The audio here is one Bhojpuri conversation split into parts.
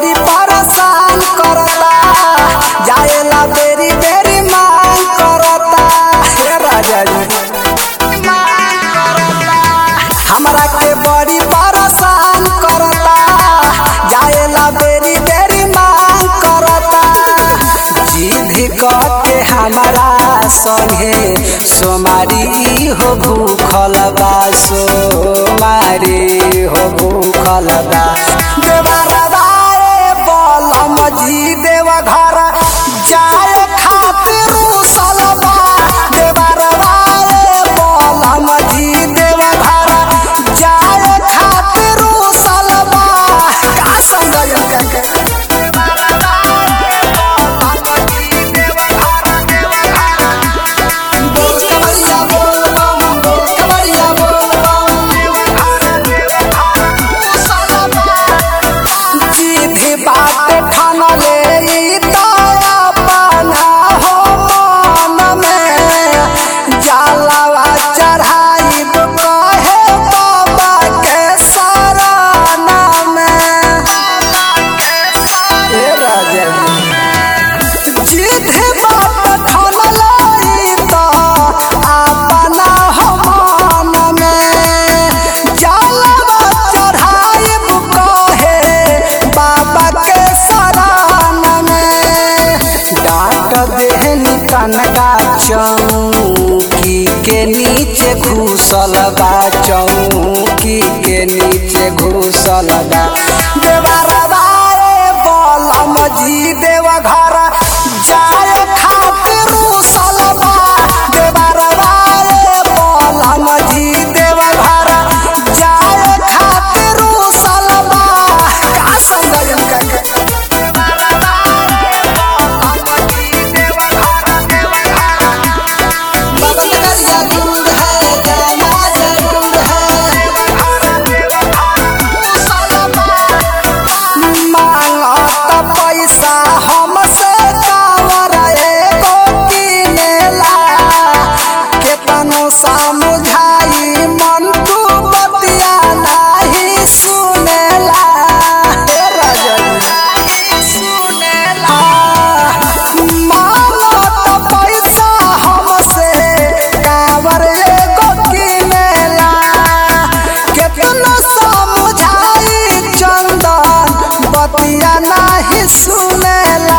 बड़ी परेशान करता जाएला बेरी बेरी मांग करता हे राजा जी हमरा के बड़ी परेशान करता जाएला बेरी बेरी मांग करता जिद के हमारा संगे सोमारी हो भूखल बा सोमारी हो भूखल बा देवरवा रे बलम जी देव घर जाए खातिर सलबा देवरवा रे बलम जी देव घर जाए खातिर सलबा का संग के कवरिया बोल बम कवरिया बोल जीधी बात ठानले ई तो अपना हो मन में जालवा चढ़ाई कहे बाबा के शरण में हे राजा जी जिधे बात ठानलाई तो अपना हो मन में जालवा चढ़ाइब कहे बाबा के शरण में डांट देहनी कनगा चौकी के नीचे घुसल बा चौकी के नीचे घुसल बा देवरवा रे बलम जी देव घर जाए खातिर सलबा देवरवा रे बलम जी देव घर जाए खातिर सलबा का संग के बाबा करिया दूर है जाना जरूर है मांगत पैसा हमसे कावर एगो किनेला केतनो समझाई मन तू बतिया नाही सुनेला हे राजा सुनेला मांगत पैसा हमसे कावर एगो किनेला केतनो समझाई चंदन बतिया नाही सुनेला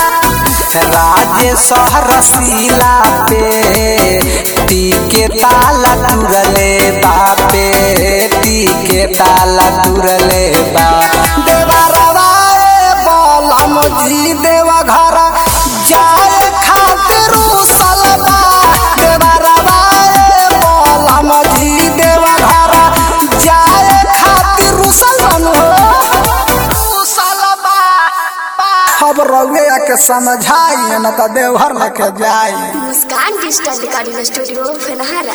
राजे सहरसीला पे टीके ताला तुरले बापे टीके ताला तुरले बा देवरवा रे बलम जी देव घर जाए खातिर सलबा देवरवा रे बलम जी देव घर जाए खातिर सलन हो सलबा अब रउए के समझाई न त देवहर लेके जाई मुस्कान डिजिटल रिकॉर्डिंग स्टूडियो फेनहारा